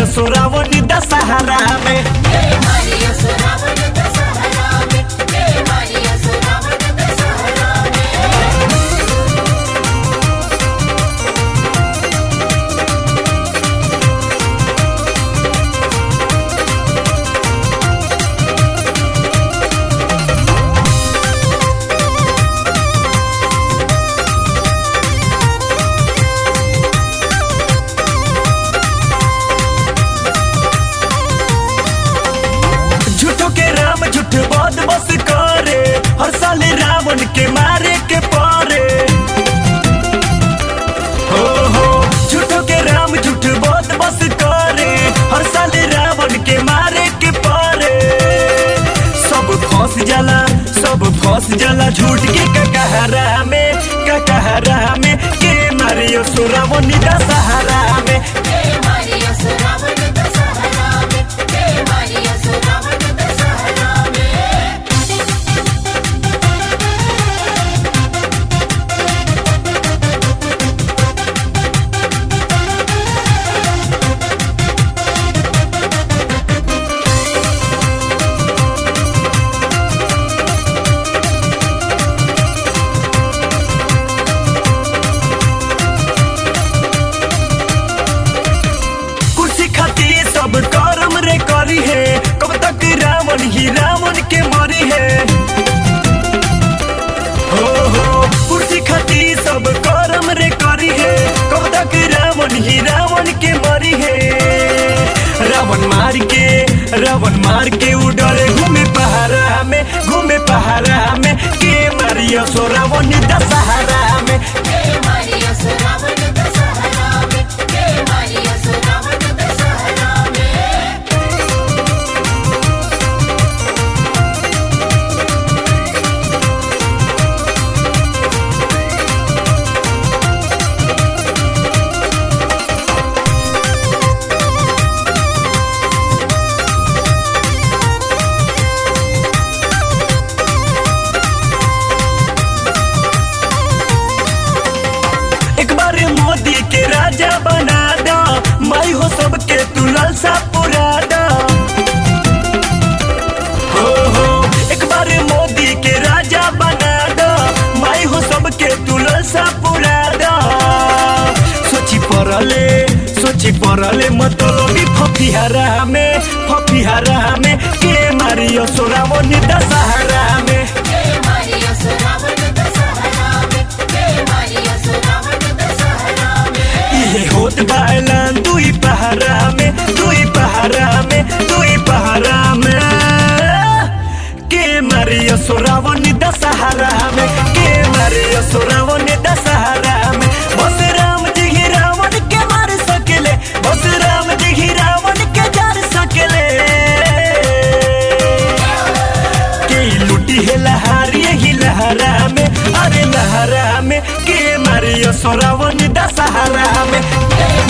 सोरावनी दशहरा में मारिया सुरावन दशहरा में हे मारिया सुरावन दशहरा में झूठो के राम झूठ बहुत बस करे हर साल रावण के मारे के पारे हो हो झूठो के राम झूठ बहुत बस करे हर साल रावण के मारे के पारे सब फंस जाला सब फंस जाला झूठ के ककहरा में ककहरा में के मारियो सुरावनी दशहरा में हे मारिया सुरावन दशहरा में हे मारिया सुरावन दशहरा में कुर्सी खातिर सब करम रे करी है कब तक रावण ही रावण के मरी है हो हो कुर्सी खातिर सब करम रे करी है कब तक रावण ही रावण के मरी है रावण मार के रावण मार के उड़े घूमे पहाड़ा में घूमे पहाड़ा में के मारियो सो रावण दशहरा में हे मारिया सुरावन दशहरा में हे मारिया सुरावन दशहरा में एक बार मोदी के राजा बना दो मैं हो सबके तू लालसा पुरा दो हो हो एक बार मोदी के राजा बना दो मैं हो सबके तू लालसा पुरा दो सोची पड़ले सोची पड़ले मतलबी फफिहारा में फफिहारा में के मारियो सोरावनी दशहरा में हे मारिया सुरावन दशहरा में हे मारिया सुरावन दशहरा में इहे होत बायलान दुई पहारा में दुई पहारा में दुई पहारा में के मारियो सोरावनी दशहरा में के मारियो सोरावनी दशहरा में बस राम जी ही रावण के मार सकेले बस राम जी ही रावण के जार सकेले के लुटी है लहारी ही लहरा में अरे लहरा में के मारियो सोरावनी दशहरा में हे